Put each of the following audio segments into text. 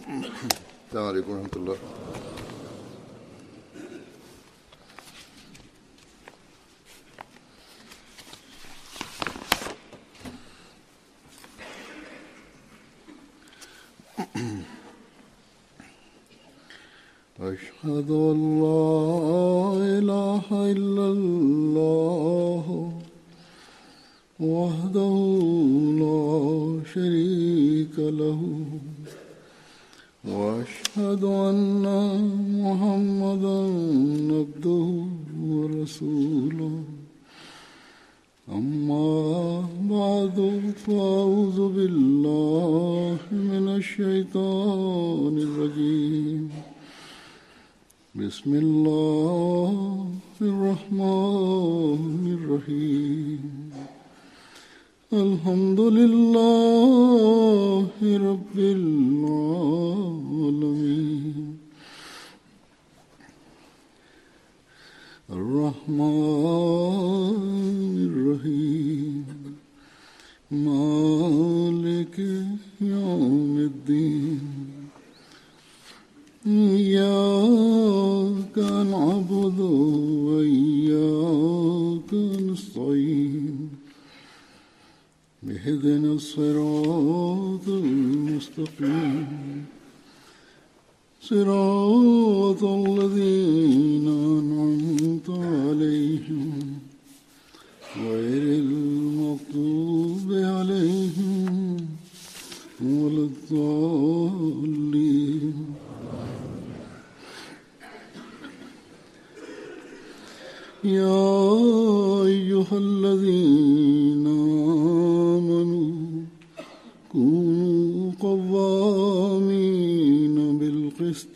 السلام عليكم ورحمة الله أشهد أن لا إله إلا الله وحده لا شريك له واشهد ان محمدا عبده ورسوله اما بعد فاعوذ بالله من الشيطان الرجيم بسم الله الرحمن الرحيم الحمد لله رب العالمين الرحمن الرحيم مالك يوم الدين إياك نعبد وإياك نستعين اهدنا الصراط المستقيم صراط الذين أنعمت عليهم غير المغضوب عليهم ولا الضالين يا أيها الذين آمنوا كونوا قوامين بالقسط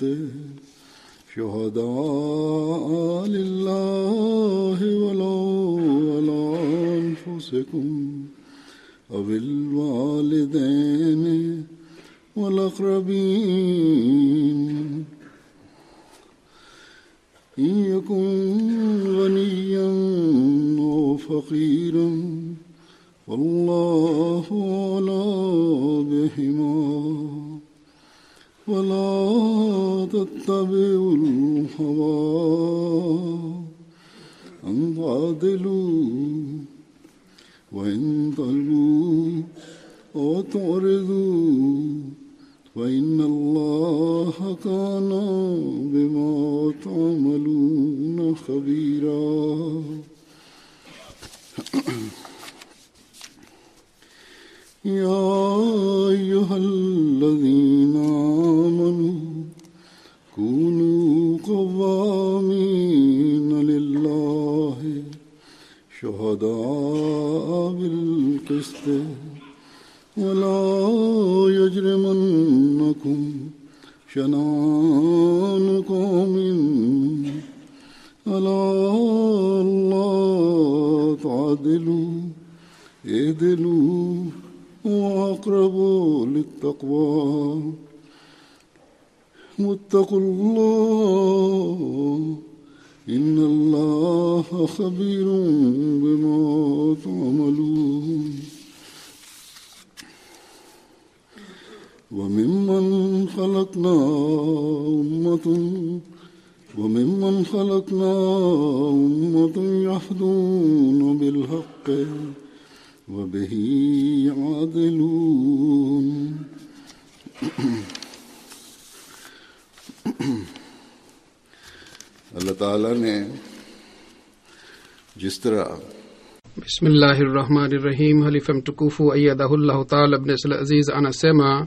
شهداء لله ولو على أنفسكم أو الوالدين والأقربين إن يكن غنيا أو فقيرا والله أولى بهما ولا تتبعوا الهوى أن تعدلوا وإن تلووا أو تعرضوا فإن الله كان بما تعملون خبيرا يا أيها الذين آمنوا كونوا قوامين لله شهداء بالقسط ولا يجرمنكم شنان قوم ألا الله تعدلوا اعدلوا وأقربوا للتقوى واتقوا الله إن الله خبير بما تعملون وممن خلقنا أمة وممن خلقنا أمة يحدون بالحق وبه يعدلون اللہ تعالیٰ نے جس طرح bismillahi rahmani rahim halifa mtukufu ayadahullahu taala bnesl aziz anasema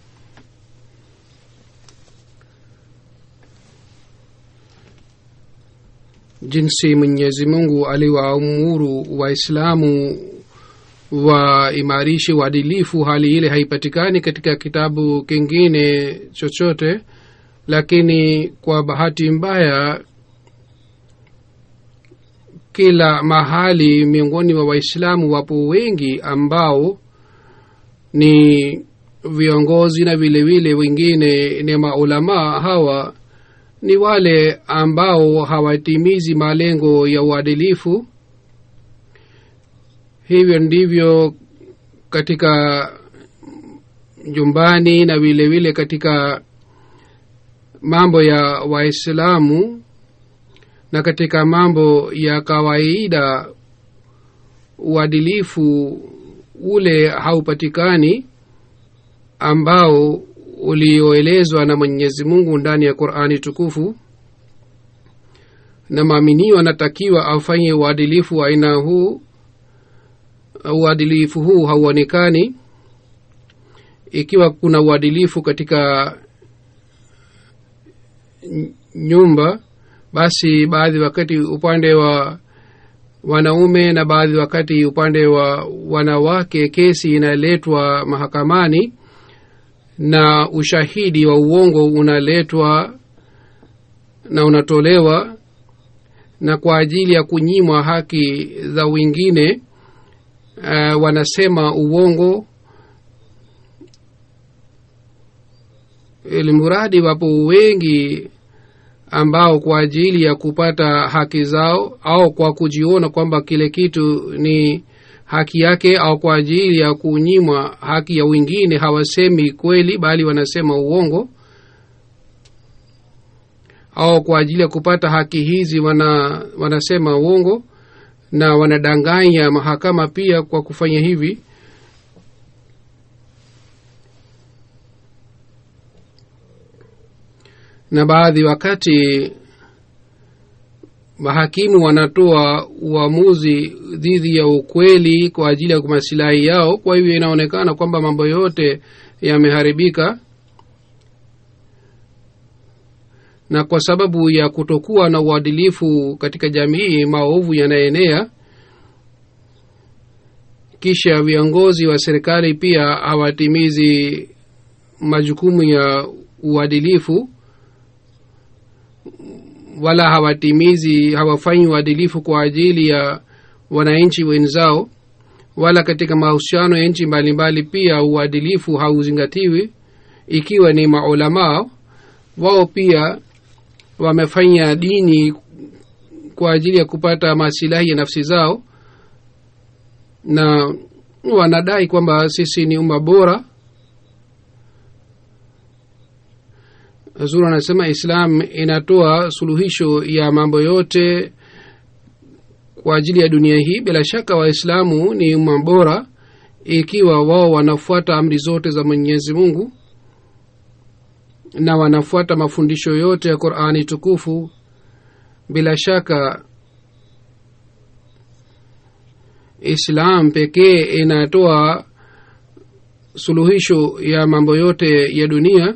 jinsi mwenyezi mungu aliwaamuru waislamu waimarishe uadilifu hali ile haipatikani katika kitabu kingine chochote lakini kwa bahati mbaya kila mahali miongoni mwa waislamu wapo wengi ambao ni viongozi na vile vile wengine ni maulamaa hawa ni wale ambao hawatimizi malengo ya uadilifu hivyo ndivyo katika nyumbani na vile vile katika mambo ya waislamu na katika mambo ya kawaida uadilifu ule haupatikani ambao ulioelezwa na mwenyezi mungu ndani ya qurani tukufu na maaminio anatakiwa afanye uadilifu wa aina huu uadilifu huu hauonekani ikiwa kuna uadilifu katika nyumba basi baadhi wakati upande wa wanaume na baadhi wakati upande wa wanawake kesi inaletwa mahakamani na ushahidi wa uongo unaletwa na unatolewa na kwa ajili ya kunyimwa haki za wengine uh, wanasema uongo ilimuradi wapo wengi ambao kwa ajili ya kupata haki zao au kwa kujiona kwamba kile kitu ni haki yake au kwa ajili ya kunyimwa haki ya wengine hawasemi kweli bali wanasema uongo au kwa ajili ya kupata haki hizi wana wanasema uongo na wanadanganya mahakama pia kwa kufanya hivi na baadhi wakati mahakimu wanatoa uamuzi dhidi ya ukweli kwa ajili ya masilahi yao kwa hivyo inaonekana kwamba mambo yote yameharibika na kwa sababu ya kutokuwa na uadilifu katika jamii maovu yanaenea kisha viongozi wa serikali pia hawatimizi majukumu ya uadilifu wala hawatimizi hawafanyi uadilifu kwa ajili ya wananchi wenzao wala katika mahusiano ya nchi mbalimbali pia uadilifu hauzingatiwi ikiwa ni maulamaa wao pia wamefanya dini kwa ajili ya kupata masilahi ya nafsi zao na wanadai kwamba sisi ni umma bora zuru anasema islam inatoa suluhisho ya mambo yote kwa ajili ya dunia hii bila shaka waislamu ni umma bora ikiwa wao wanafuata amri zote za mwenyezi mungu na wanafuata mafundisho yote ya qurani tukufu bila shaka islam pekee inatoa suluhisho ya mambo yote ya dunia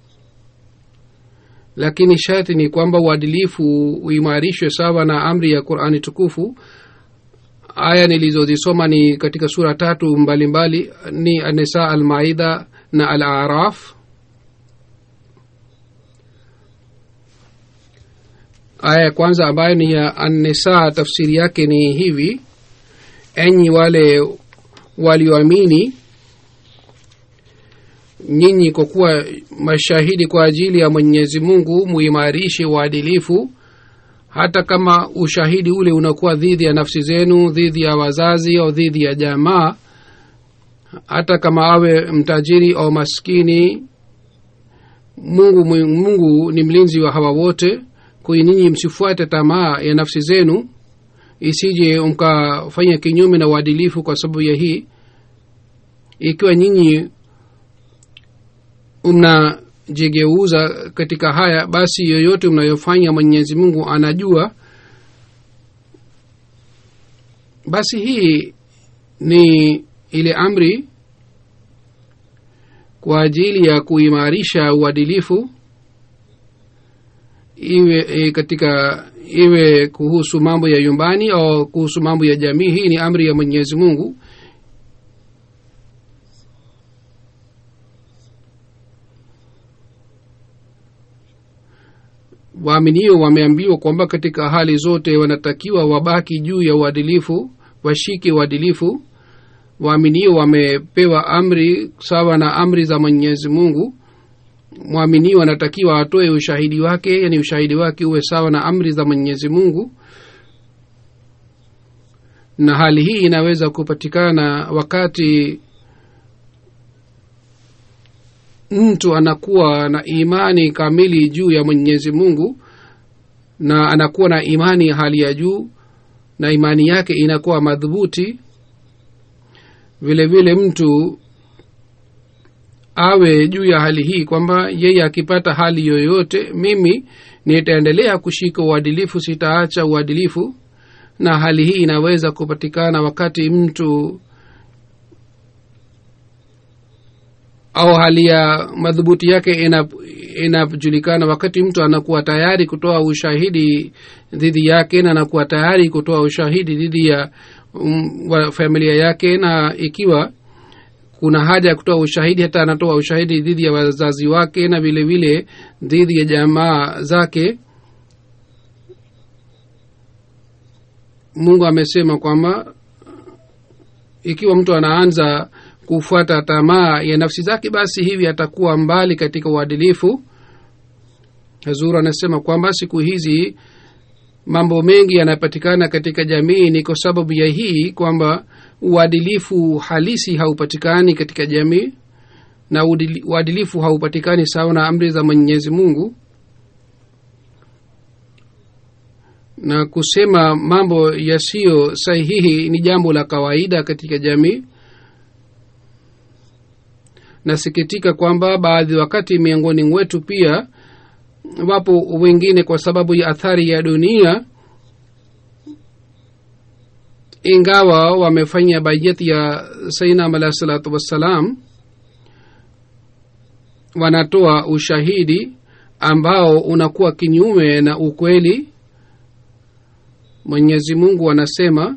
lakini sharti ni kwamba uadilifu uimarishwe sawa na amri ya qurani tukufu aya nilizozisoma ni katika sura tatu mbalimbali mbali, ni anisa almaida na al araf aya ya kwanza ambayo ni ya annisa tafsiri yake ni hivi enyi wale walioamini nyinyi kwa kuwa mashahidi kwa ajili ya mwenyezi mungu muimarishe uadilifu hata kama ushahidi ule unakuwa dhidi ya nafsi zenu dhidi ya wazazi au dhidi ya jamaa hata kama awe mtajiri au maskini mungu mungu ni mlinzi wa hawa wote kwayo ninyi msifuate tamaa ya nafsi zenu isije mkafanya kinyume na uadilifu kwa sababu ya hii ikiwa nyinyi mnajigeuza katika haya basi yoyote mnayofanya mwenyezi mungu anajua basi hii ni ile amri kwa ajili ya kuimarisha uadilifu iwe e, katika iwe kuhusu mambo ya nyumbani au kuhusu mambo ya jamii hii ni amri ya mwenyezi mungu waaminio wameambiwa kwamba katika hali zote wanatakiwa wabaki juu ya uadilifu washike uadilifu waaminio wamepewa amri sawa na amri za mwenyezi mungu mwaminio anatakiwa atoe ushahidi wake yani ushahidi wake uwe sawa na amri za mwenyezi mungu na hali hii inaweza kupatikana wakati mtu anakuwa na imani kamili juu ya mwenyezi mungu na anakuwa na imani ya hali ya juu na imani yake inakuwa madhubuti vile vile mtu awe juu ya hali hii kwamba yeye akipata hali yoyote mimi nitaendelea kushika uadilifu sitaacha uadilifu na hali hii inaweza kupatikana wakati mtu au hali ya madhubuti yake inajulikana ina wakati mtu anakuwa tayari kutoa ushahidi dhidi yake na anakuwa tayari kutoa ushahidi dhidi ya um, wa familia yake na ikiwa kuna haja ya kutoa ushahidi hata anatoa ushahidi dhidi ya wazazi wake na vile vile dhidi ya jamaa zake mungu amesema kwamba ikiwa mtu anaanza kufuata tamaa ya nafsi zake basi hivi atakuwa mbali katika uadilifu hazuru anasema kwamba siku hizi mambo mengi yanapatikana katika jamii ni kwa sababu ya hii kwamba uadilifu halisi haupatikani katika jamii na uadilifu haupatikani sawa na amri za mwenyezi mungu na kusema mambo yasiyo sahihi ni jambo la kawaida katika jamii nasikitika kwamba baadhi wakati miongoni mwetu pia wapo wengine kwa sababu ya athari ya dunia ingawa wamefanya bajeti ya sainam alahi salatu wassalam wanatoa ushahidi ambao unakuwa kinyume na ukweli mwenyezi mungu anasema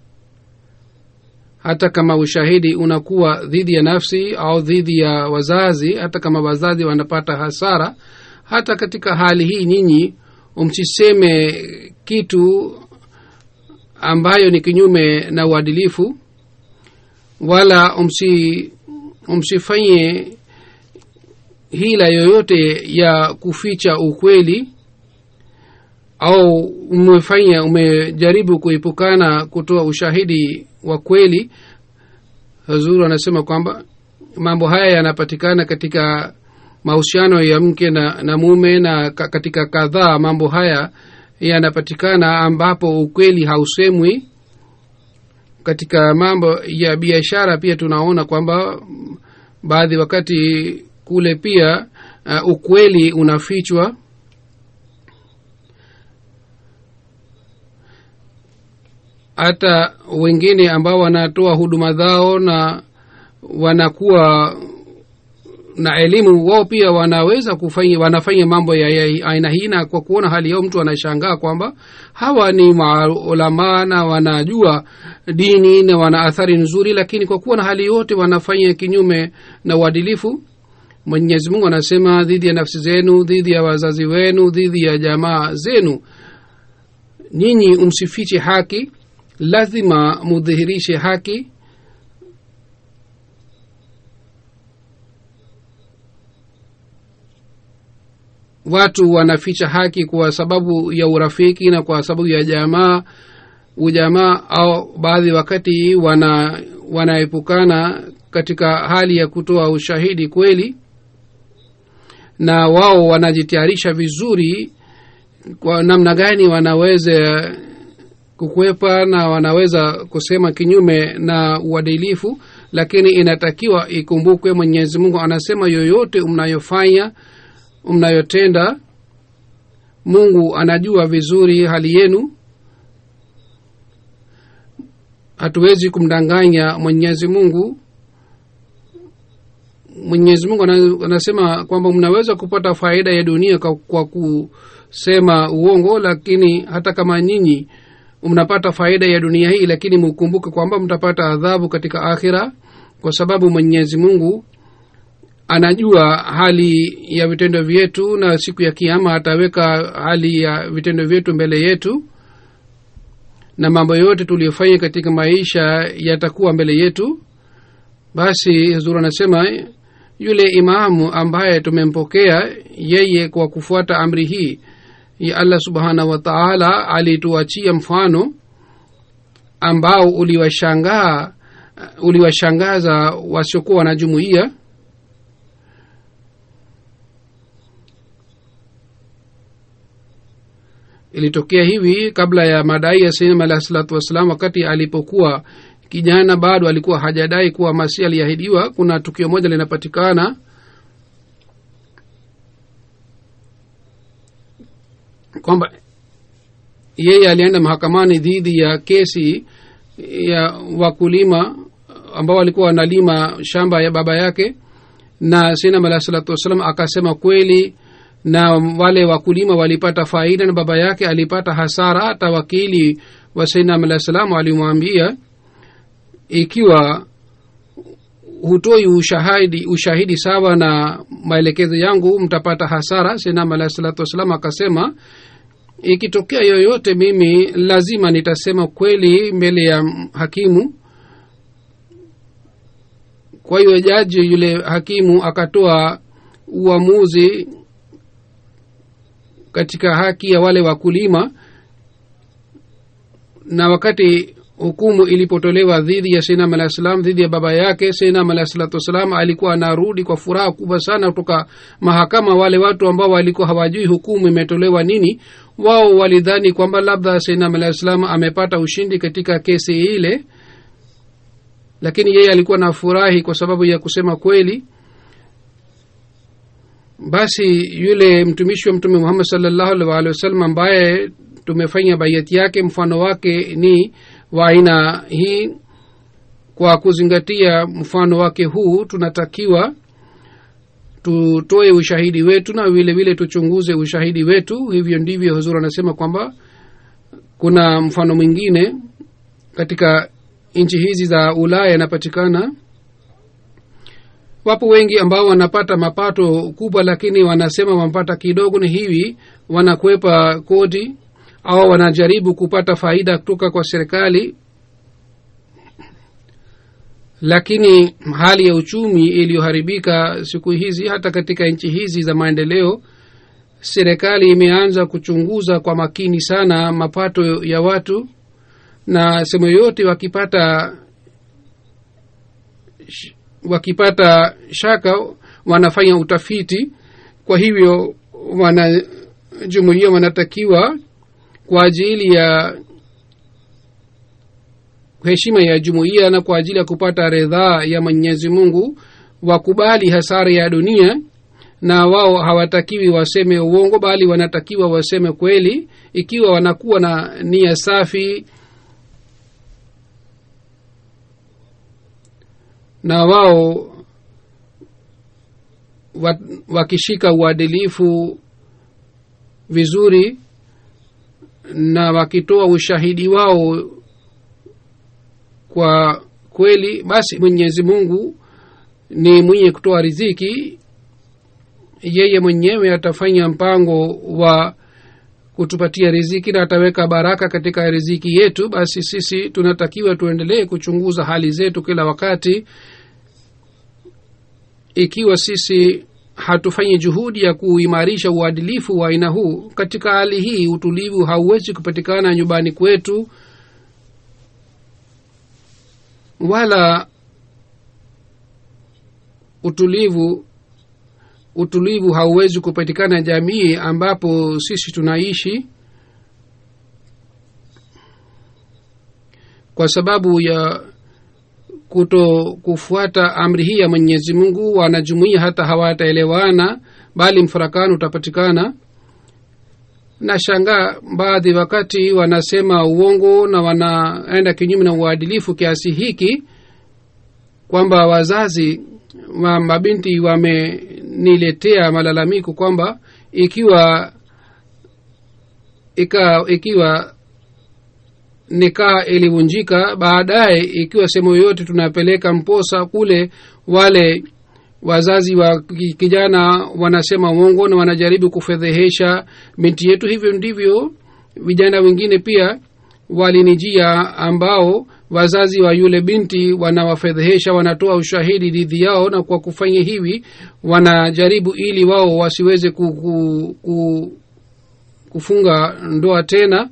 hata kama ushahidi unakuwa dhidi ya nafsi au dhidi ya wazazi hata kama wazazi wanapata hasara hata katika hali hii nyinyi msiseme kitu ambayo ni kinyume na uadilifu wala umsi umsifanye hila yoyote ya kuficha ukweli au umefanya umejaribu kuepukana kutoa ushahidi wa kweli hazuru anasema kwamba mambo haya yanapatikana katika mahusiano ya mke na, na mume na katika kadhaa mambo haya yanapatikana ambapo ukweli hausemwi katika mambo ya biashara pia tunaona kwamba baadhi wakati kule pia uh, ukweli unafichwa hata wengine ambao wanatoa huduma zao na wanakuwa na elimu wao pia wanaweza kufanya wanafanya mambo ya, ya aina hii na kwa kuona hali yao mtu anashangaa kwamba hawa ni maulamaa na wanajua dini na wana athari nzuri lakini kwa kuwa na hali yote wanafanya kinyume na uadilifu mwenyezi mungu anasema dhidi ya nafsi zenu dhidi ya wazazi wenu dhidi ya jamaa zenu nyinyi umsifiche haki lazima mudhihirishe haki watu wanaficha haki kwa sababu ya urafiki na kwa sababu ya jamaa ujamaa au baadhi wakati wana wanaepukana katika hali ya kutoa ushahidi kweli na wao wanajitayarisha vizuri kwa namna gani wanaweza kukwepa na wanaweza kusema kinyume na uadilifu lakini inatakiwa ikumbukwe mwenyezi mungu anasema yoyote mnayofanya mnayotenda mungu anajua vizuri hali yenu hatuwezi kumdanganya mwenyezi mungu mwenyezi mungu anasema kwamba mnaweza kupata faida ya dunia kwa, kwa kusema uongo lakini hata kama nyinyi mnapata faida ya dunia hii lakini mukumbuke kwamba mtapata adhabu katika akhira kwa sababu mwenyezi mungu anajua hali ya vitendo vyetu na siku ya kiama ataweka hali ya vitendo vyetu mbele yetu na mambo yote tuliyofanya katika maisha yatakuwa mbele yetu basi zuru anasema yule imamu ambaye tumempokea yeye kwa kufuata amri hii ya allah subhanahu wa taala alituachia mfano ambao uliwashangaa uliwashangaza wasiokuwa na jumuiya ilitokea hivi kabla ya madai ya sinam alahi salatu wassalam wakati alipokuwa kijana bado alikuwa hajadai kuwa masi aliahidiwa kuna tukio moja linapatikana kwamba yeye alienda mahakamani dhidi ya kesi ya wakulima ambao walikuwa wanalima shamba ya baba yake na sinam alahi salatu wassalam akasema kweli na wale wakulima walipata faida na baba yake alipata hasara hata wakili wa sainam alah salam alimwambia ikiwa hutoi ushahidi ushahidi sawa na maelekezo yangu mtapata hasara sainam alah salatu wassalam akasema ikitokea yoyote mimi lazima nitasema kweli mbele ya hakimu kwa hiyo jaji yule hakimu akatoa uamuzi katika haki ya wale wakulima na wakati hukumu ilipotolewa dhidi ya sinam alah salam dhidi ya baba yake sinam alah salatu wassalam alikuwa anarudi kwa furaha kubwa sana kutoka mahakama wale watu ambao walikuwa hawajui hukumu imetolewa nini wao walidhani kwamba labda sinam alah salam amepata ushindi katika kesi ile lakini yeye alikuwa na furahi kwa sababu ya kusema kweli basi yule mtumishi wa mtume muhammad salllahu alih waalihi wasallam ambaye tumefanya baiati yake mfano wake ni wa aina hii kwa kuzingatia mfano wake huu tunatakiwa tutoe ushahidi wetu na vile vile tuchunguze ushahidi wetu hivyo ndivyo huzur anasema kwamba kuna mfano mwingine katika nchi hizi za ulaya yanapatikana wapo wengi ambao wanapata mapato kubwa lakini wanasema wanapata kidogo ni hivi wanakwepa kodi au wanajaribu kupata faida kutoka kwa serikali lakini hali ya uchumi iliyoharibika siku hizi hata katika nchi hizi za maendeleo serikali imeanza kuchunguza kwa makini sana mapato ya watu na sehemu yoyote wakipata wakipata shaka wanafanya utafiti kwa hivyo wanajumuia wanatakiwa kwa ajili ya heshima ya jumuiya na kwa ajili ya kupata ridhaa ya mwenyezi mungu wakubali hasara ya dunia na wao hawatakiwi waseme uongo bali wanatakiwa waseme kweli ikiwa wanakuwa na nia safi na wao wakishika uadilifu vizuri na wakitoa ushahidi wao kwa kweli basi mwenyezi mungu ni mwenye kutoa riziki yeye mwenyewe atafanya mpango wa kutupatia riziki na ataweka baraka katika riziki yetu basi sisi tunatakiwa tuendelee kuchunguza hali zetu kila wakati ikiwa sisi hatufanyi juhudi ya kuimarisha uadilifu wa aina huu katika hali hii utulivu hauwezi kupatikana nyumbani kwetu wala utulivu utulivu hauwezi kupatikana jamii ambapo sisi tunaishi kwa sababu ya kuto kufuata amri hii ya mwenyezi mungu wanajumuia hata hawataelewana bali mfarakano utapatikana na shangaa baadhi wakati wanasema uongo na wanaenda kinyume na uadilifu kiasi hiki kwamba wazazi wa mabinti wameniletea malalamiko kwamba ikiwa ika, ikiwa nikaa ilivunjika baadaye ikiwa sehemu yoyote tunapeleka mposa kule wale wazazi wa kijana wanasema uongo na wanajaribu kufedhehesha binti yetu hivyo ndivyo vijana wengine pia walinijia ambao wazazi wa yule binti wanawafedhehesha wanatoa ushahidi dhidi yao na kwa kufanya hivi wanajaribu ili wao wasiweze ku, ku, ku, kufunga ndoa tena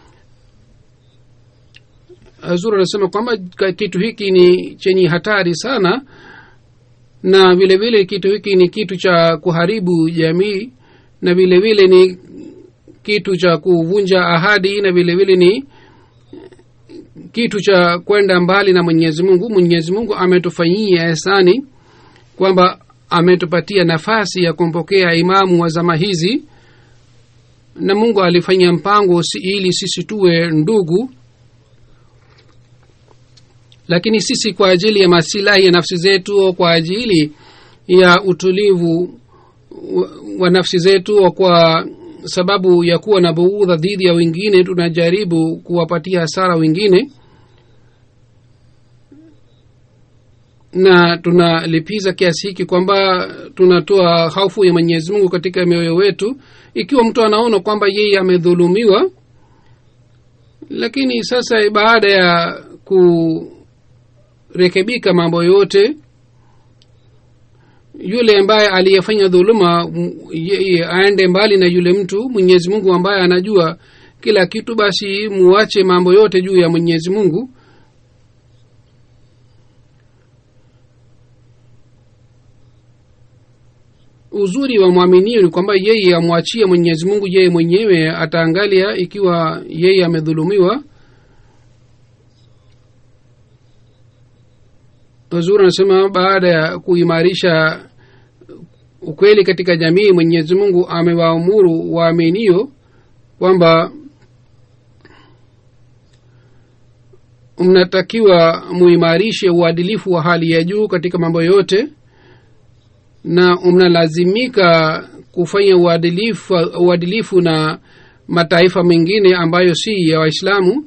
zuri anasema kwamba kitu hiki ni chenye hatari sana na vile vile kitu hiki ni kitu cha kuharibu jamii na vile vile ni kitu cha kuvunja ahadi na vile vile ni kitu cha kwenda mbali na mwenyezi mungu mwenyezi mungu ametufanyia ehsani kwamba ametupatia nafasi ya kumpokea imamu wa zama hizi na mungu alifanya mpango si, ili sisi tuwe ndugu lakini sisi kwa ajili ya masilahi ya nafsi zetu au kwa ajili ya utulivu wa, wa nafsi zetu au kwa sababu ya kuwa na buudha dhidi ya wengine tunajaribu kuwapatia hasara wengine na tunalipiza kiasi hiki kwamba tunatoa hofu ya mwenyezi mungu katika mioyo wetu ikiwa mtu anaona kwamba yeye amedhulumiwa lakini sasa baada ya kurekebika mambo yote yule ambaye aliyefanya dhuluma yeye aende mbali na yule mtu mwenyezi mungu ambaye anajua kila kitu basi muache mambo yote juu ya mwenyezi mungu uzuri wa mwaminio ni kwamba yeye amwachie mwenyezi mungu yeye mwenyewe ataangalia ikiwa yeye amedhulumiwa wazuri anasema baada ya kuimarisha ukweli katika jamii mwenyezi mungu amewaamuru waaminio kwamba mnatakiwa muimarishe uadilifu wa hali ya juu katika mambo yote na mnalazimika kufanya uadilifu, uadilifu na mataifa mengine ambayo si ya waislamu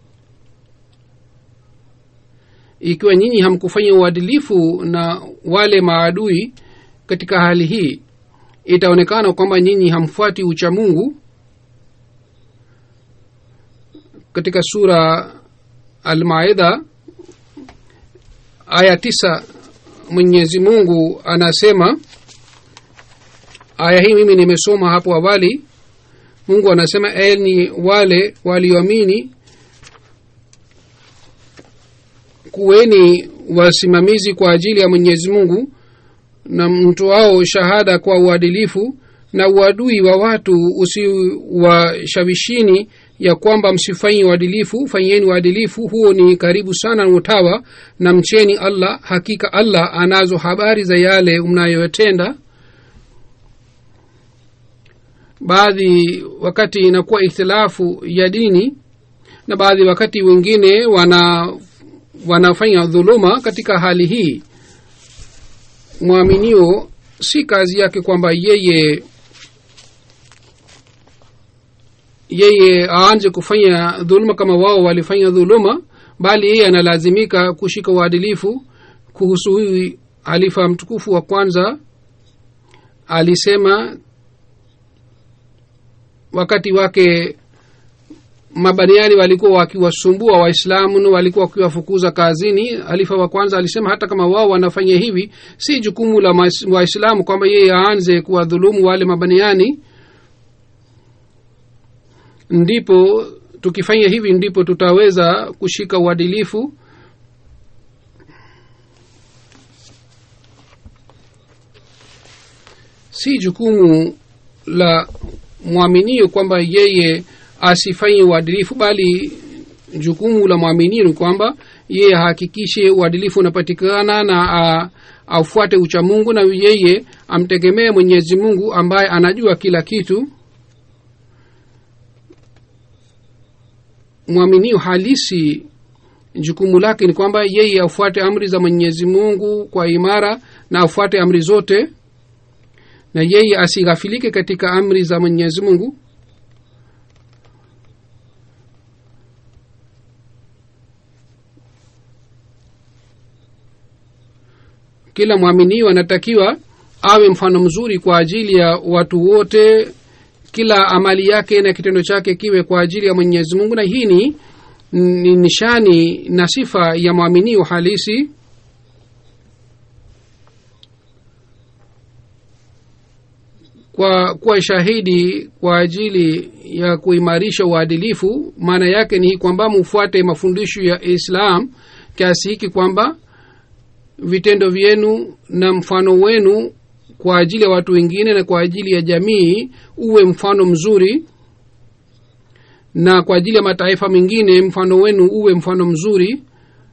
ikiwa nyinyi hamkufanya uadilifu na wale maadui katika hali hii itaonekana kwamba nyinyi hamfuati ucha mungu katika sura almaidha aya tisa mwenyezi mungu anasema aya hii mimi nimesoma hapo awali mungu anasema eni wale walioamini kuweni wasimamizi kwa ajili ya mwenyezi mungu na mtoao shahada kwa uadilifu na uadui wa watu usiwashawishini ya kwamba msifanyi uadilifu fanyeni uadilifu huo ni karibu sana na utawa na mcheni allah hakika allah anazo habari za yale mnayoyatenda baadhi wakati inakuwa ikhtilafu ya dini na baadhi wakati wengine wana wanafanya dhuluma katika hali hii mwaminio si kazi yake kwamba yeye yeye aanze kufanya dhuluma kama wao walifanya dhuluma bali yeye analazimika kushika uadilifu kuhusu huyu halifa mtukufu wa kwanza alisema wakati wake mabaniani walikuwa wakiwasumbua waislamu na walikuwa wakiwafukuza kazini halifa wa kwanza alisema hata kama wao wanafanya hivi si jukumu la waislamu kwamba yeye aanze kuwadhulumu wale mabaniani ndipo tukifanya hivi ndipo tutaweza kushika uadilifu si jukumu la mwaminio kwamba yeye asifanye uadilifu bali jukumu la mwaminio ni kwamba yeye ahakikishe uadilifu unapatikana na aufuate uchamungu na yeye amtegemee mwenyezi mungu ambaye anajua kila kitu mwaminio halisi jukumu lake ni kwamba yeye afuate amri za mwenyezi mungu kwa imara na afuate amri zote na yeye asighafilike katika amri za mwenyezi mungu kila mwaminio anatakiwa awe mfano mzuri kwa ajili ya watu wote kila amali yake na kitendo chake kiwe kwa ajili ya mwenyezi mungu na hii ni ni nishani na sifa ya mwaminio halisi kwa kuwa shahidi kwa ajili ya kuimarisha uadilifu maana yake ni kwamba mufuate mafundisho ya islam kiasi hiki kwamba vitendo vyenu na mfano wenu kwa ajili ya watu wengine na kwa ajili ya jamii uwe mfano mzuri na kwa ajili ya mataifa mengine mfano wenu uwe mfano mzuri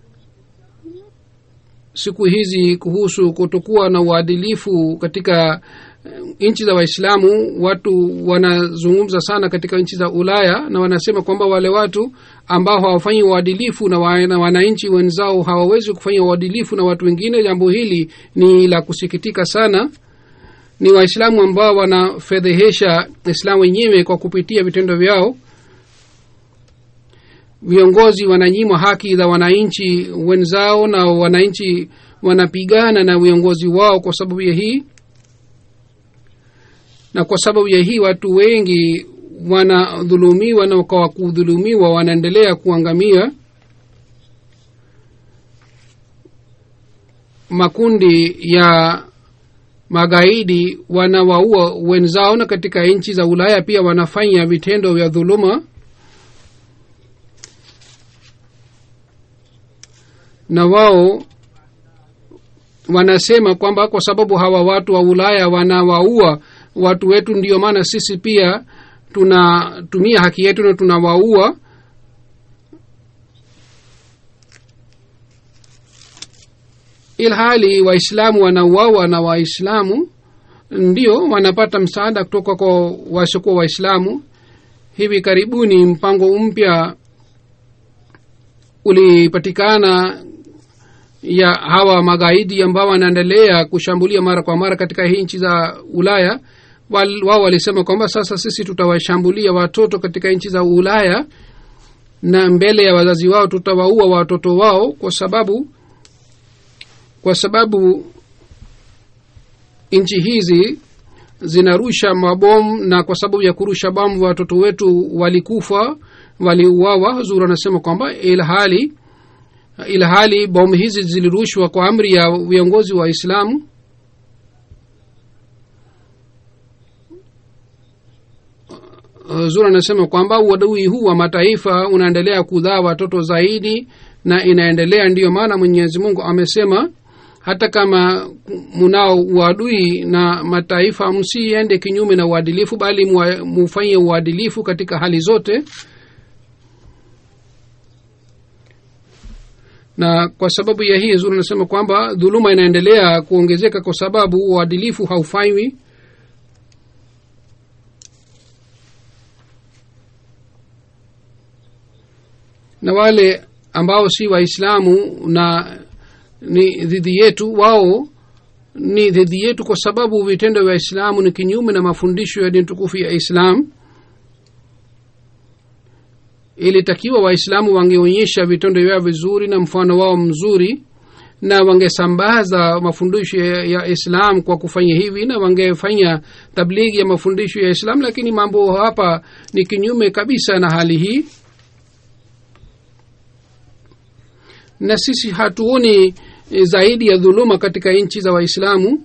siku hizi kuhusu kutokuwa na uadilifu katika eh, nchi za waislamu watu wanazungumza sana katika nchi za ulaya na wanasema kwamba wale watu ambao hawafanyi uadilifu na wa- na wananchi wenzao hawawezi kufanya uadilifu na watu wengine jambo hili ni la kusikitika sana ni waislamu ambao wanafedhehesha islamu wenyewe kwa kupitia vitendo vyao viongozi wananyimwa haki za wananchi wenzao na wananchi wanapigana na viongozi wao kwa sababu ya hii na kwa sababu ya hii watu wengi wanadhulumiwa na kwa kudhulumiwa wanaendelea kuangamia makundi ya magaidi wanawaua wenzao na katika nchi za ulaya pia wanafanya vitendo vya dhuluma na wao wanasema kwamba kwa sababu hawa watu wa ulaya wanawaua watu wetu ndio maana sisi pia tunatumia haki yetu na tunawaua ilhali waislamu wanauawa na waislamu ndio wanapata msaada kutoka kwa wasiokuwa waislamu hivi karibuni mpango mpya ulipatikana ya hawa magaidi ambao wanaendelea kushambulia mara kwa mara katika hii nchi za ulaya Wal- wao walisema kwamba sasa sisi tutawashambulia watoto katika nchi za ulaya na mbele ya wazazi wao tutawaua watoto wao kwa sababu kwa sababu nchi hizi zinarusha mabomu na kwa sababu ya kurusha bomu watoto wetu walikufa waliuawa huzuri anasema kwamba ilhali ilhali bomu hizi zilirushwa kwa amri ya viongozi wa islamu zuri anasema kwamba uadui huu wa mataifa unaendelea kudhaa watoto zaidi na inaendelea ndiyo maana mwenyezi mungu amesema hata kama munao uadui na mataifa msiende kinyume na uadilifu bali mwa- mufanye uadilifu katika hali zote na kwa sababu ya hii zuri anasema kwamba dhuluma inaendelea kuongezeka kwa sababu uadilifu haufanywi na wale ambao si waislamu na ni dhidi yetu wao ni dhidi yetu kwa sababu vitendo vya islamu ni kinyume na mafundisho ya dini tukufu ya islam ilitakiwa waislamu wangeonyesha vitendo vyao vizuri na mfano wao mzuri na wangesambaza mafundisho ya, ya islam kwa kufanya hivi na wangefanya tablighi ya mafundisho ya islam lakini mambo hapa ni kinyume kabisa na hali hii na sisi hatuoni eh, zaidi ya dhuluma katika nchi za waislamu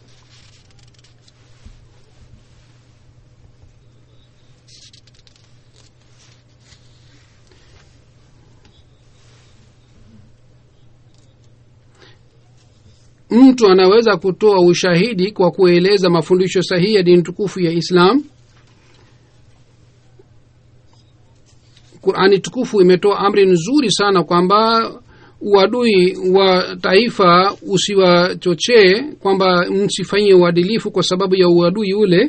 mtu anaweza kutoa ushahidi kwa kueleza mafundisho sahihi ya dini tukufu ya islam qurani tukufu imetoa amri nzuri sana kwamba uadui wa taifa usiwachochee kwamba msifanye uadilifu kwa sababu ya uadui ule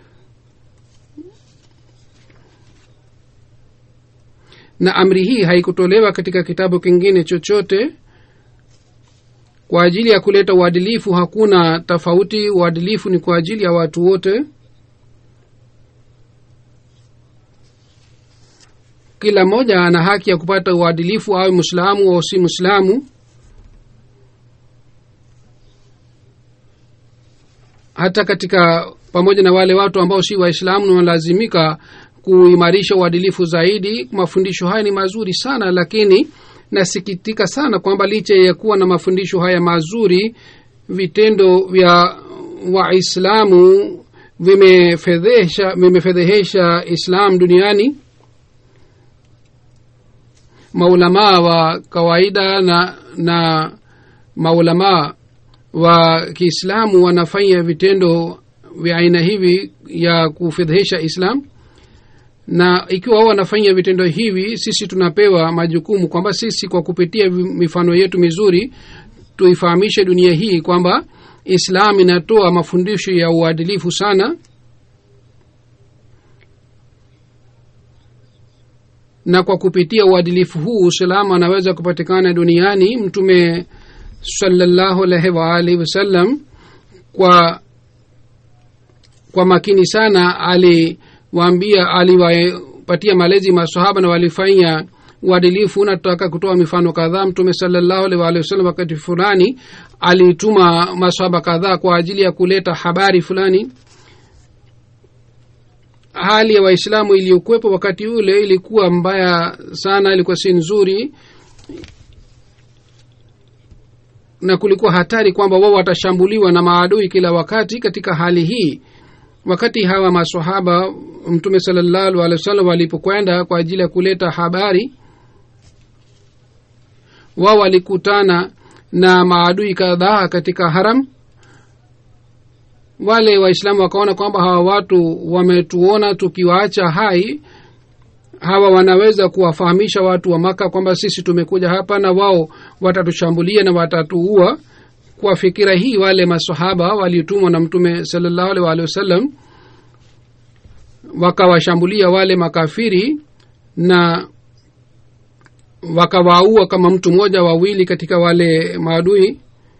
na amri hii haikutolewa katika kitabu kingine chochote kwa ajili ya kuleta uadilifu hakuna tofauti uadilifu ni kwa ajili ya watu wote kila mmoja ana haki ya kupata uadilifu awe mwislamu au si mwislamu hata katika pamoja na wale watu ambao si waislamu na wanalazimika kuimarisha uadilifu zaidi mafundisho haya ni mazuri sana lakini nasikitika sana kwamba licha ya kuwa na mafundisho haya mazuri vitendo vya waislamu vimefedhesha vimefedhehesha islam duniani maulamaa wa kawaida na na maulamaa wa kiislamu wanafanya vitendo vya aina hivi ya kufedhehesha islam na ikiwa wao wanafanya vitendo hivi sisi tunapewa majukumu kwamba sisi kwa kupitia vi- mifano yetu mizuri tuifahamishe dunia hii kwamba islam inatoa mafundisho ya uadilifu sana na kwa kupitia uadilifu huu usalama anaweza kupatikana duniani mtume salallahu alaihi waalihi wasallam kwa kwa makini sana aliwaambia aliwapatia malezi masahaba na walifanya uadilifu na tutaka kutoa mifano kadhaa mtume salallahu alaihi waalihi wasallam wakati fulani alituma masahaba kadhaa kwa ajili ya kuleta habari fulani hali ya waislamu iliyokuwepo wakati ule ilikuwa mbaya sana ilikuwa si nzuri na kulikuwa hatari kwamba wao watashambuliwa na maadui kila wakati katika hali hii wakati hawa masahaba mtume salallahu alehi wa sallam walipokwenda kwa ajili ya kuleta habari wao walikutana na maadui kadhaa katika haram wale waislamu wakaona kwamba hawa watu wametuona tukiwaacha hai hawa wanaweza kuwafahamisha watu wa maka kwamba sisi tumekuja hapa na wao watatushambulia na watatuua kwa fikira hii wale masahaba waliotumwa na mtume salallahu alaihi waalihi wasallam wakawashambulia wale makafiri na wakawaua kama mtu mmoja wawili katika wale maadui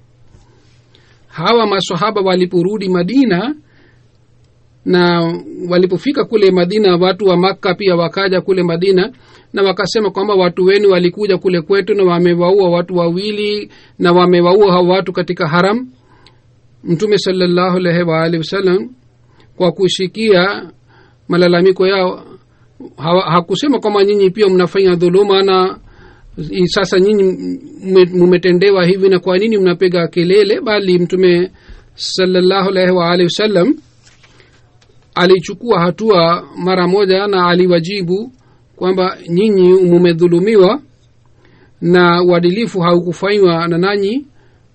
hawa masahaba waliporudi madina na walipofika kule madina watu wa makka pia wakaja kule madina na wakasema kwamba watu wenu walikuja kule kwetu na wamewaua watu wawili na wamewaua hao watu katika haram mtume salallahu alaihi waalihi wasallam kwa kushikia malalamiko yao hawa, hakusema kwamba nyinyi pia mnafanya dhuluma na i- sasa nyinyi mme- mumetendewa hivi na kwa nini mnapiga kelele bali mtume salallahu alaihi waalihi wasallam alichukua hatua mara moja na aliwajibu kwamba nyinyi mumedhulumiwa na uadilifu haukufanywa na nanyi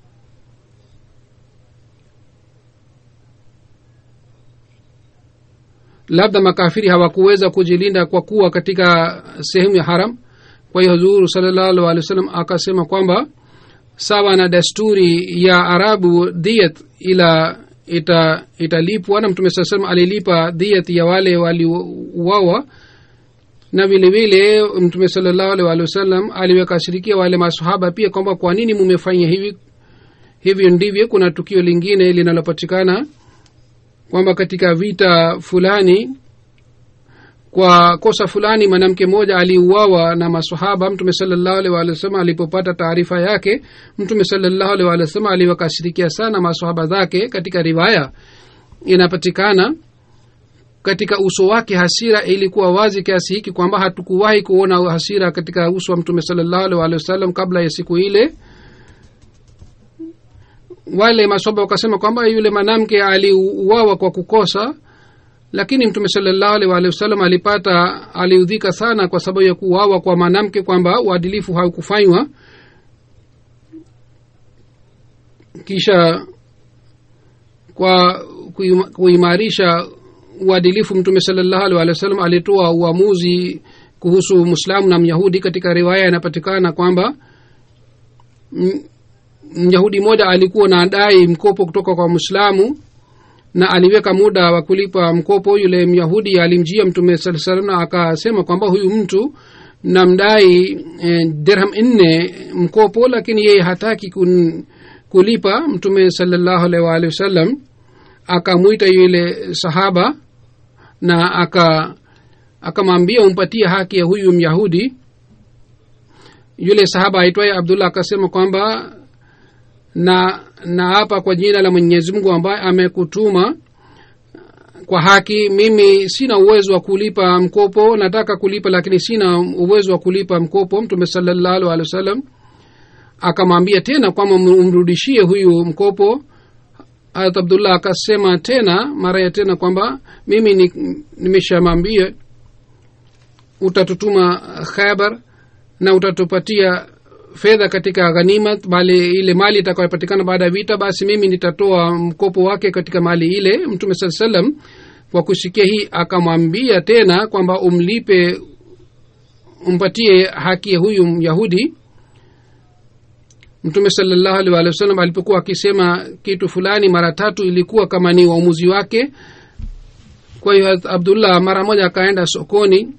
labda makafiri hawakuweza kujilinda kwa kuwa katika sehemu ya haram kwa hiyo huzuru salallahu alih wa sallam akasema kwamba sawa na desturi ya arabu diyat ila ita italipwa na mtume saa salam alilipa diyat ya wale waliuawa na vile vile mtume salallahu alih walih wasallam aliwekashirikia wale masahaba pia kwamba kwa nini mumefanya hivi hivyo ndivyo kuna tukio lingine linalopatikana kwamba katika vita fulani kwa kosa fulani mwanamke mmoja aliuawa na masahaba mtume salallahu alih walih wasallam alipopata taarifa yake mtume salallahu alih walih wasallam aliwakashirikia sana masahaba zake katika riwaya inapatikana katika uso wake hasira ilikuwa wazi kiasi hiki kwamba hatukuwahi kuona hasira katika uso wa mtume salallahu alih walih wasallam kabla ya siku ile wale masoba wakasema kwamba yule mwanamke aliuawa kwa kukosa lakini mtume salallahu alih walihi wasallam alipata aliudhika sana kwa sababu ya kuuawa kwa mwanamke kwamba uadilifu haukufanywa kisha kwa kuima- kuimarisha uadilifu mtume salallahu alih walihi wasallam alitoa uamuzi kuhusu mwislamu na myahudi katika riwaya inapatikana kwamba m- myahudi mmoja alikuwa na dai mkopo kutoka kwa mwislamu na aliweka muda wa kulipa mkopo yule myahudi alimjia mtume saa salam na akasema kwamba huyu mtu namdai eh, dirham nne mkopo lakini yeye hataki kun, kulipa mtume salallahu alaihi waalihi wasallam akamwita yule sahaba na aka akamwambia umpatie haki ya huyu myahudi yule sahaba aitwaye abdullah akasema kwamba na na hapa kwa jina la mwenyezi mungu ambaye amekutuma kwa haki mimi sina uwezo wa kulipa mkopo nataka kulipa lakini sina uwezo wa kulipa mkopo mtume salallahu alehi wa sallam akamwambia tena kwamba umrudishie huyu mkopo harat abdullah akasema tena mara ya tena kwamba mimi ni- nimeshamwambia utatutuma khaibar na utatupatia fedha katika ghanima bali ile mali itakayopatikana baada ya vita basi mimi nitatoa mkopo wake katika mali ile mtume saa salam kwa kusikia hii akamwambia tena kwamba umlipe umpatie haki ya huyu myahudi mtume salallahu alih walih wasallam alipokuwa akisema kitu fulani mara tatu ilikuwa kama ni uamuzi wake kwa hiyo Hazrat abdullah mara moja akaenda sokoni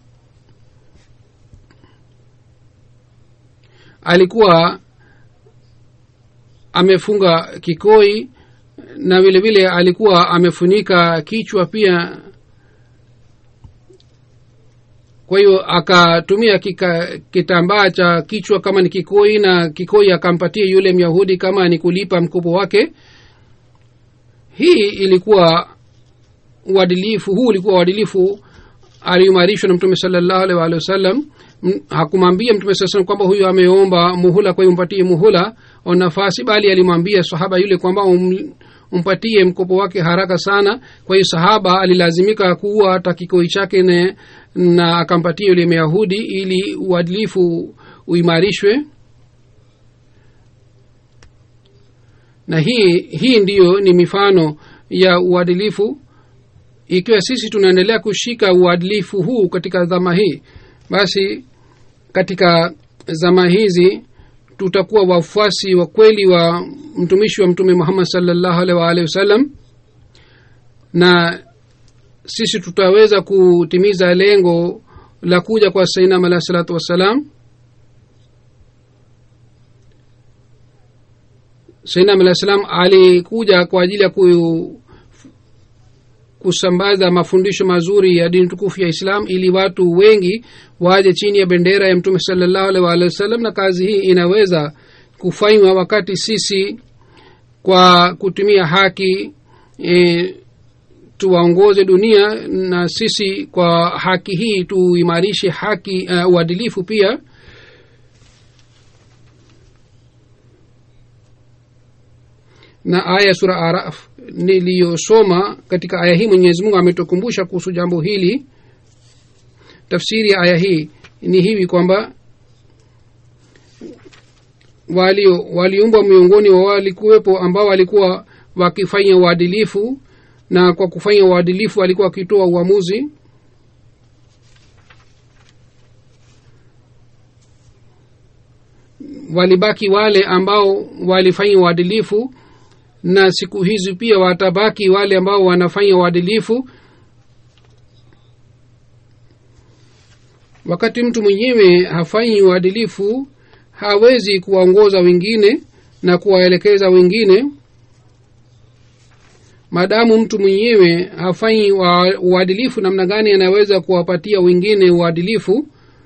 alikuwa amefunga kikoi na vile vile alikuwa amefunika kichwa pia kwa hiyo akatumia kika, kitambaa cha kichwa kama ni kikoi na kikoi akampatia yule myahudi kama ni kulipa mkopo wake hii ilikuwa uadilifu huu ulikuwa uadilifu aliimarishwa na mtume salallahu alaihi waalihi wasallam M- hakumwambia mtume saa salam kwamba huyu ameomba muhula kwa hiyo umpatie muhula au nafasi bali alimwambia sahaba yule kwamba um, umpatie mkopo wake haraka sana kwa hiyo sahaba alilazimika kuwa hata kikoi chake ne, na akampatia yule myahudi ili uadilifu uimarishwe na hii hii ndiyo ni mifano ya uadilifu ikiwa sisi tunaendelea kushika uadilifu huu katika zama hii basi katika zama hizi tutakuwa wafuasi wa kweli wa mtumishi wa mtume muhammad salllahu alaihi waalihi wasallam na sisi tutaweza kutimiza lengo la kuja kwa sainam alahi salatu wassalam sainam alahi salam alikuja kwa ajili ya ku, kusambaza mafundisho mazuri ya dini tukufu ya islam ili watu wengi waje chini ya bendera ya mtume salallahu alaihi waalihi wasallam na kazi hii inaweza kufanywa wakati sisi kwa kutumia haki e, tuwaongoze dunia na sisi kwa haki hii tuimarishe haki uh, uadilifu pia na aya ya sura araf niliyosoma katika aya hii mwenyezi mungu ametukumbusha kuhusu jambo hili tafsiri ya aya hii ni hivi kwamba walio waliumbwa miongoni wa walikuwepo ambao walikuwa wakifanya uadilifu na kwa kufanya uadilifu walikuwa wakitoa uamuzi walibaki wale ambao walifanya uadilifu na siku hizi pia watabaki wale ambao wanafanya uadilifu wakati mtu mwenyewe hafanyi uadilifu hawezi kuwaongoza wengine na kuwaelekeza wengine maadamu mtu mwenyewe hafanyi wa- uadilifu namna gani anaweza kuwapatia wengine uadilifu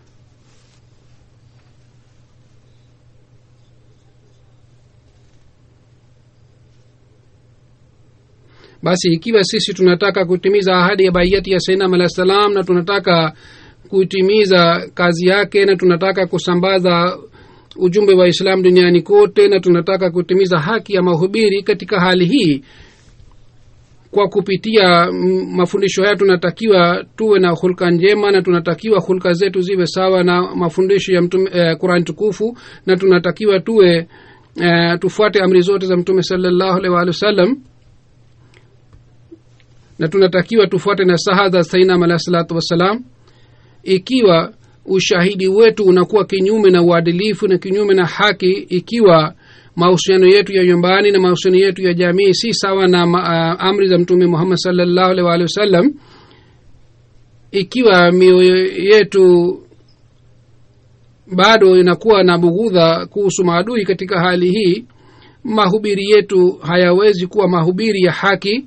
basi ikiwa sisi tunataka kutimiza ahadi ya baiyati ya sainam alah salam na tunataka kutimiza kazi yake na tunataka kusambaza ujumbe wa islam duniani kote na tunataka kutimiza haki ya mahubiri katika hali hii kwa kupitia mm, mafundisho haya tunatakiwa tuwe na hulka njema na tunatakiwa hulka zetu ziwe sawa na mafundisho ya mtume eh, qurani tukufu na tunatakiwa tuwe eh, tufuate amri zote za mtume salallahu alaihi waalihi wasallam na tunatakiwa tufuate na saha za sainam alahi salatu wassalam ikiwa ushahidi wetu unakuwa kinyume na uadilifu na kinyume na haki ikiwa mahusiano yetu ya nyumbani na mahusiano yetu ya jamii si sawa na ma, uh, amri za mtume muhammad salllahu alaihi waalihi wasallam ikiwa mioyo yetu bado inakuwa na bughudha kuhusu maadui katika hali hii mahubiri yetu hayawezi kuwa mahubiri ya haki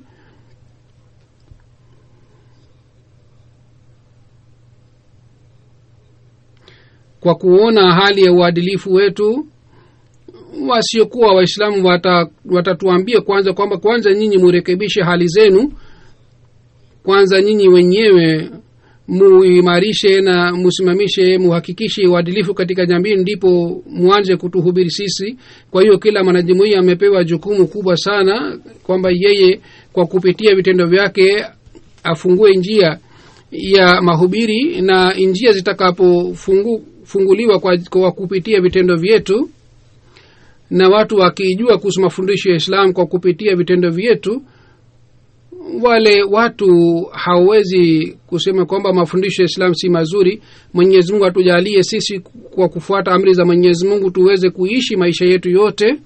kwa kuona hali ya uadilifu wetu wasiokuwa waislamu wata- watatuambia kwanza kwamba kwanza nyinyi murekebishe hali zenu kwanza nyinyi wenyewe muimarishe na musimamishe muhakikishe uadilifu katika jamii ndipo mwanze kutuhubiri sisi kwa hiyo kila mwanajumuia amepewa jukumu kubwa sana kwamba yeye kwa kupitia vitendo vyake afungue njia ya mahubiri na njia zitakapofunguliwa kwa, kwa kupitia vitendo vyetu na watu wakijua kuhusu mafundisho ya islam kwa kupitia vitendo vyetu wale watu hawawezi kusema kwamba mafundisho ya islam si mazuri mwenyezi mungu atujalie sisi kwa kufuata amri za mwenyezi mungu tuweze kuishi maisha yetu yote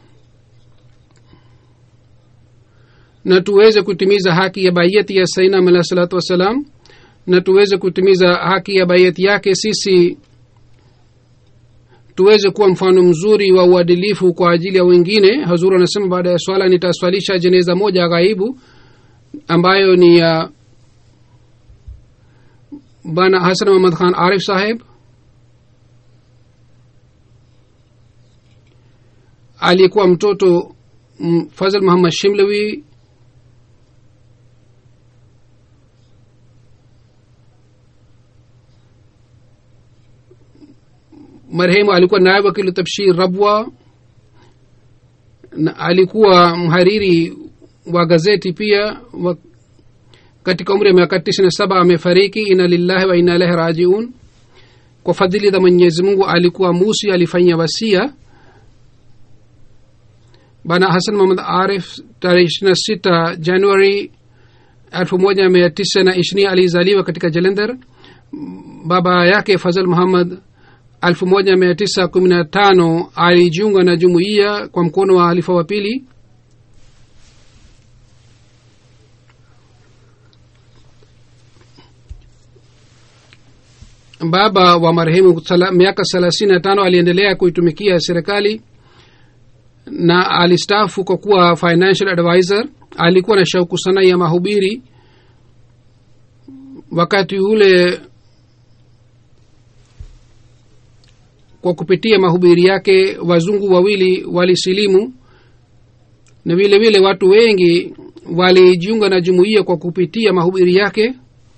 na tuweze kutimiza haki ya baiyati ya sainam alah salatu wassalam na tuweze kutimiza haki ya baiyati yake sisi tuweze kuwa mfano mzuri wa uadilifu kwa ajili ya wengine hazuru anasema baada ya swala nitaswalisha jeneza moja ghaibu ambayo ni ya bana hasan muhammad khan arif saheb aliyekuwa mtoto mm, fazl muhammad shimlewi marehemu alikuwa naib wakilu tabshir rabwa na alikuwa mhariri wa gazeti pia wa, katika umri wa miaka tisini na saba amefariki ina lillahi wa ina ilahi rajiun kwa fadhili za mwenyezi mungu alikuwa musi alifanyia wasia bana hasan muhamad arif tarehe ishiri na sita januari elfu moja mia tisa na ishirini alizaliwa katika jalender baba yake fazal muhammad 1915 alijiunga na jumuiya kwa mkono wa halifa wa pili baba wa marehemu sala, miaka thelathini na tano aliendelea kuitumikia serikali na alistaafu kwa kuwa financial advisor alikuwa na shauku sana ya mahubiri wakati ule kwa kupitia mahubiri yake wazungu wawili walisilimu na vile vile watu wengi walijiunga na jumuiya kwa kupitia mahubiri yake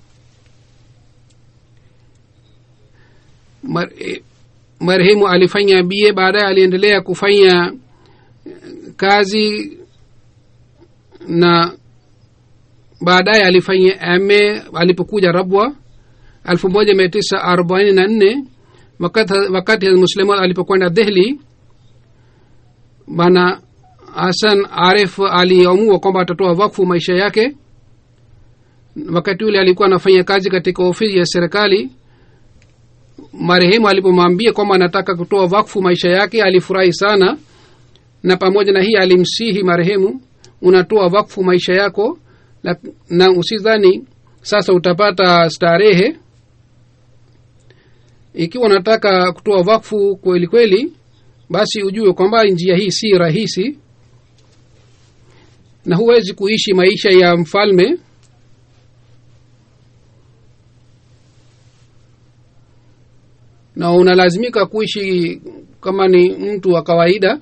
Mar, eh, marehemu alifanya bie baadaye aliendelea kufanya kazi na baadaye alifanya ma alipokuja rabwa elfu moja mia tisa arobaini na nne wakati, wakati musliman alipokwenda dehli bana hasan arif aliamua kwamba atatoa wakfu maisha yake wakati ule alikuwa anafanya kazi katika ofisi ya serikali marehemu alipomwambia kwamba anataka kutoa wakfu maisha yake alifurahi sana na pamoja na hii alimsihi marehemu unatoa wakfu maisha yako na, na usidhani sasa utapata starehe ikiwa unataka kutoa wakfu kweli kweli basi ujue kwamba njia hii si rahisi na huwezi kuishi maisha ya mfalme na unalazimika kuishi kama ni mtu wa kawaida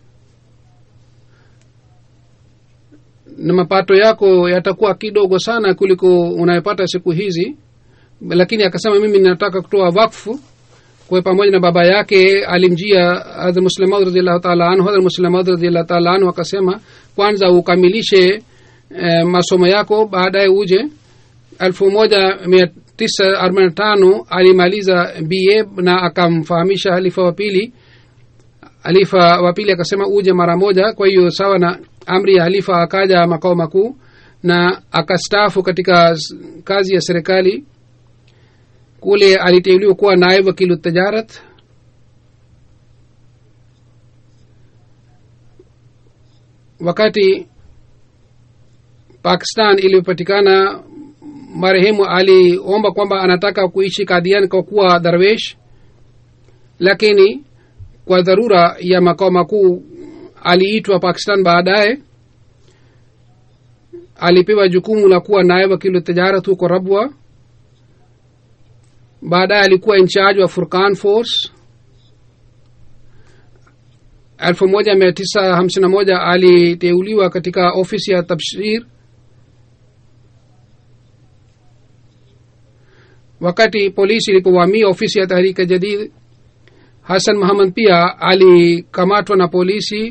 na mapato yako yatakuwa kidogo sana kuliko unayopata siku hizi lakini akasema mimi ninataka kutoa wakfu kwa pamoja na baba yake alimjia hadhr muslimaud radiallahu taala anhu hadhr muslimaud radiallahu taala anhu akasema kwanza ukamilishe eh, masomo yako baadaye uje elfu moja mia tisa arobaini na tano alimaliza ba na akamfahamisha halifa wa pili halifa wa pili akasema uje mara moja kwa hiyo sawa na amri ya halifa akaja makao makuu na akastaafu katika kazi ya serikali kule aliteuliwa kuwa naib wakilu tajarat wakati pakistan iliyopatikana marehemu aliomba kwamba anataka kuishi kadian kwa kuwa darwesh lakini kwa dharura ya makao makuu aliitwa pakistan baadaye alipewa jukumu la kuwa naye wakilu tijarat huko rabwa baadaye alikuwa incharge wa furkan force elfu moja mia tisa hamsini na moja aliteuliwa katika ofisi ya tabshir wakati polisi ilipovamia ofisi ya tahrika jadid hasan muhammad pia alikamatwa na polisi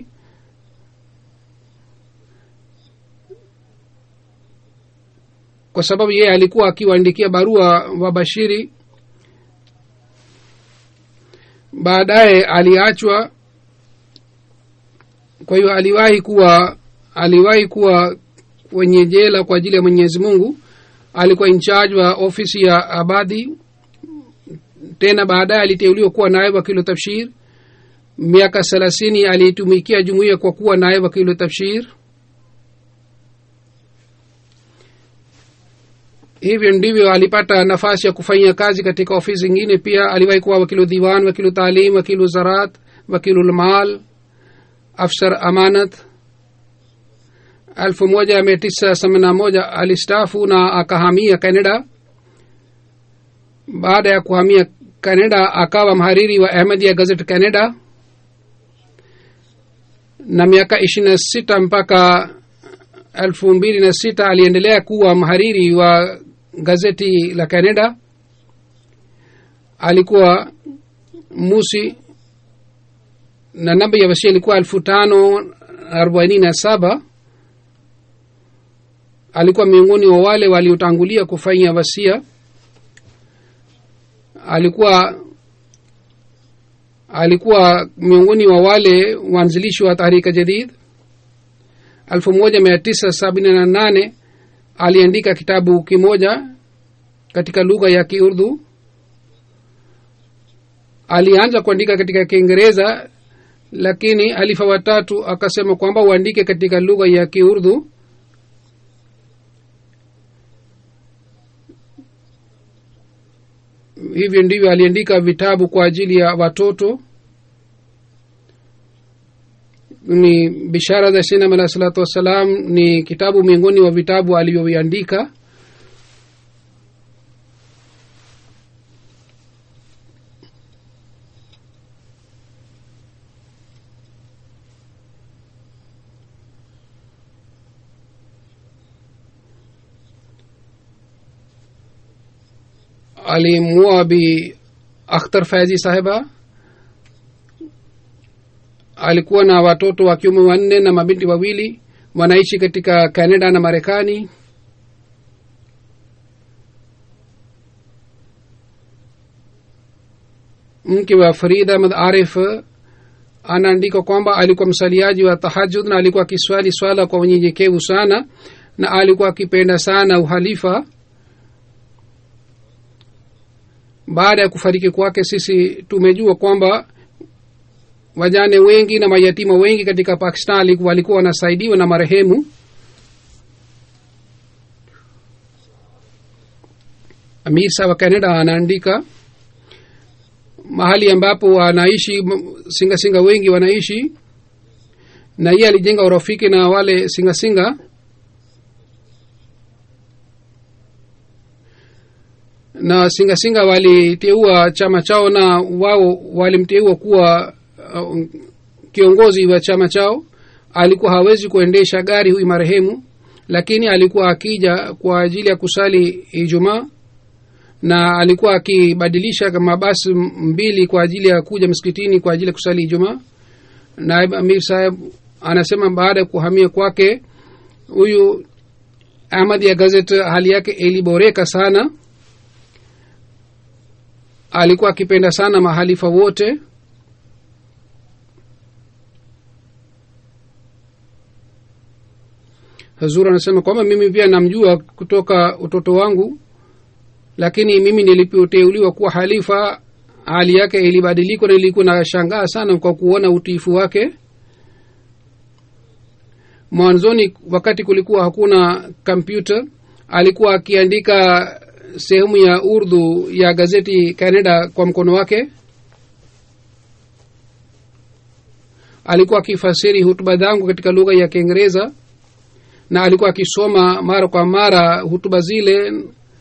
kwa sababu yeye alikuwa akiwaandikia barua wa bashiri baadaye aliachwa kwa hiyo aliwahi kuwa aliwahi kuwa kwenye jela kwa ajili ya mwenyezi mungu alikuwa incharge wa ofisi ya abadhi tena baadaye aliteuliwa kuwa naye wakilu tafshir miaka thelathini aliitumikia jumuiya kwa kuwa naye wakilu tafshir hivyo ndivyo alipata nafasi ya kufanya kazi katika ofisi zingine pia aliwahi kuwa wakilu diwan wakilu taalim wakilu zarat wakilu lmal afsar amanat elfu moja mia tisa themanini na moja alistafu na akahamia canada baada ya kuhamia canada akawa mhariri wa ahmedia gazet canada na miaka ishirini na sita mpaka elfu mbili na sita aliendelea kuwa mhariri wa gazeti la canada alikuwa musi na namba ya wasia ilikuwa elfu tano arobaini na saba alikuwa miongoni wa wale waliotangulia kufanya wasia alikuwa alikuwa miongoni wa wale waanzilishi wa tahrika jadid elfu moja mia tisa sabini na nane aliandika kitabu kimoja katika lugha ya kiurdu alianza kuandika katika kiingereza lakini alifa watatu akasema kwamba uandike katika lugha ya kiurdu hivyo ndivyo aliandika vitabu kwa ajili ya watoto ni bishara za sinam alah salatu wassalam ni kitabu miongoni wa vitabu alivyoviandika alimua bi akhtar faizi sahiba alikuwa na watoto wa kiume wanne na mabinti wawili wanaishi katika canada na marekani mke wa farid ahmad arif anaandika kwamba alikuwa msaliaji wa tahajud na alikuwa akiswali swala kwa unyenyekevu sana na alikuwa akipenda sana uhalifa baada ya kufariki kwake sisi tumejua kwamba wajane wengi na mayatima wengi katika pakistan walikuwa wanasaidiwa na marehemu amisa wa canada anaandika mahali ambapo wanaishi singasinga singa wengi wanaishi na yeye alijenga urafiki na wale singasinga singa. na singasinga waliteua chama chao na wao walimteua kuwa uh, kiongozi wa chama chao alikuwa hawezi kuendesha gari huyu marehemu lakini alikuwa akija kwa ajili ya kusali ijumaa na alikuwa akibadilisha mabasi mbili kwa ajili ya kuja msikitini kwa ajili ya kusali ijumaa naib amir saheb anasema baada ya kuhamia kwake huyu ahmad ya gazet hali yake iliboreka sana alikuwa akipenda sana mahalifa wote hazur anasema kwamba mimi pia namjua kutoka utoto wangu lakini mimi nilipoteuliwa kuwa halifa hali yake ilibadilikwa na ilikuwa na shangaa sana kwa kuona utiifu wake mwanzoni wakati kulikuwa hakuna kompyuta alikuwa akiandika sehemu ya urdu ya gazeti canada kwa mkono wake alikuwa akifasiri hutuba zangu katika lugha ya kiingereza na alikuwa akisoma mara kwa mara hutuba zile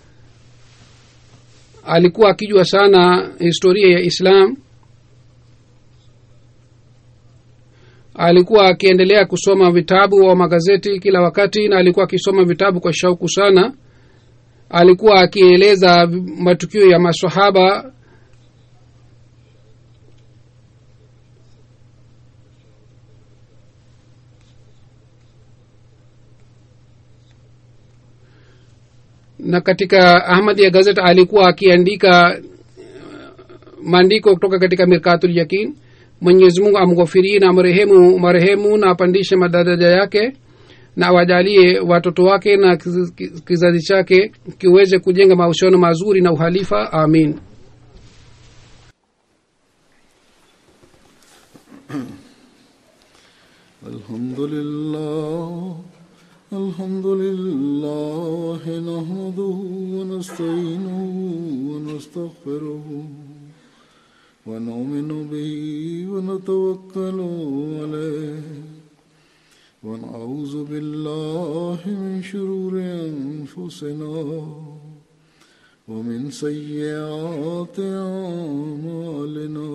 alikuwa akijua sana historia ya islam alikuwa akiendelea kusoma vitabu wa magazeti kila wakati na alikuwa akisoma vitabu kwa shauku sana alikuwa akieleza matukio ya masahaba na katika ahmad ya gazet alikuwa akiandika maandiko kutoka katika mirkatul yakin mwenyezi mungu amghofirie na marehemu marehemu na apandishe madaraja yake na wajalie watoto wake na kiz- kizazi chake kiweze kujenga mahusiano mazuri na uhalifa amin الحمد لله الحمد لله نحمده ونستعينه ونستغفره ونؤمن به ونتوكل عليه ونعوذ بالله من شرور أنفسنا ومن سيئات أعمالنا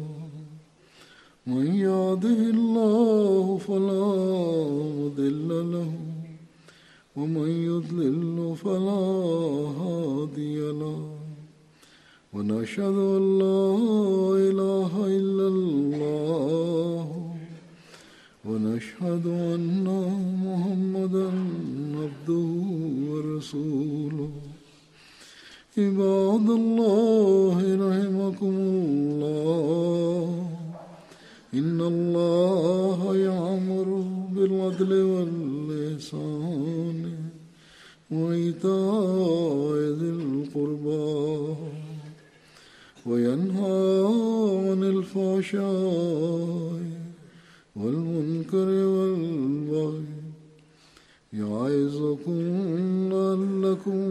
من يهده الله فلا مضل له ومن يضلل فلا هادي له ونشهد ان لا اله الا الله ونشهد ان محمدا عبده ورسوله عباد الله رحمكم الله إن الله يعمر بالعدل واللسان وإيتاء ذي القربى وينهى عن الفحشاء والمنكر والبغي يعظكم لعلكم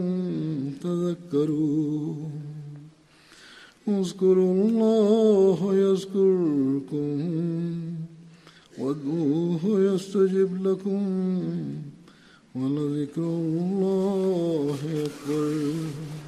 تذكرون اذكروا الله يذكركم وادعوه يستجب لكم ولذكر الله أكبر